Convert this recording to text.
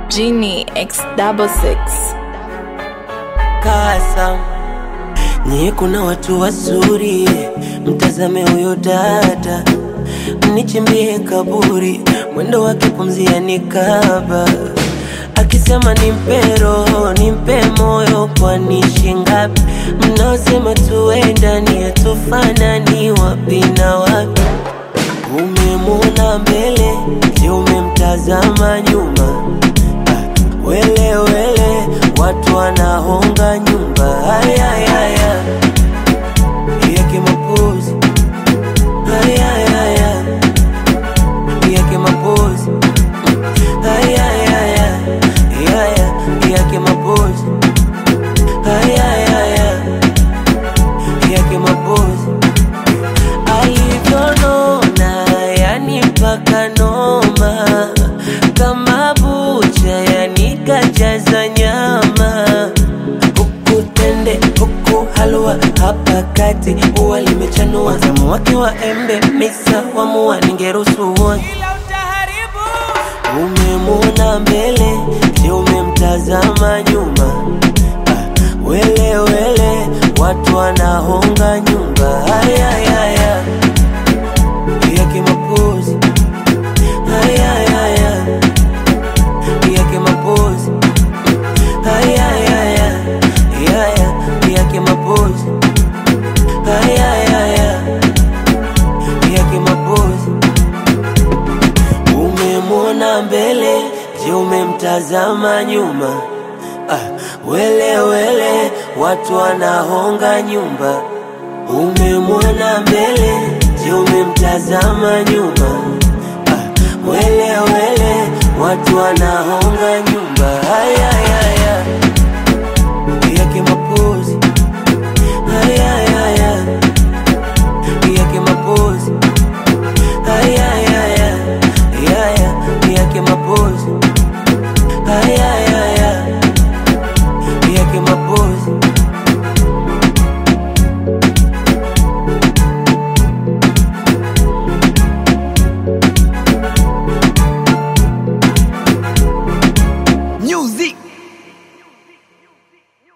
Genie X double six. Kasa nyie, kuna watu wazuri, mtazame huyo dada, mnichimbie kaburi, mwendo wake pumzia nikaba, akisema nimpe roho nimpe moyo, kwani shingapi? Mnaosema tuendani hatufanani, wapi na wapi? Umemwona mbele, je, umemtazama nyuma? Ah, Wele wele, watu wanahonga nyumba. Haya haya, yake mapozi. Haya haya, yake mapozi. Haya haya, haya yake mapozi. Haya haya, yake mapozi alivyonona yani mpaka noma kama bucha yani kajaza nyama huku tende huku halua hapa kati ua limechanua zamu wake wa embe misa wamua ningeruhusu uone umemwona mbele je umemtazama nyuma Ah, wele wele watu wanahonga nyumba haya haya yake mapozi haya haya yake mapozi haya haya haya yake mapozi haya haya yake mapozi umemwona mbele je umemtazama nyuma ah, wele wele watu wanahonga nyumba umemwona mbele je umemtazama nyuma ah, wele wele watu wanahonga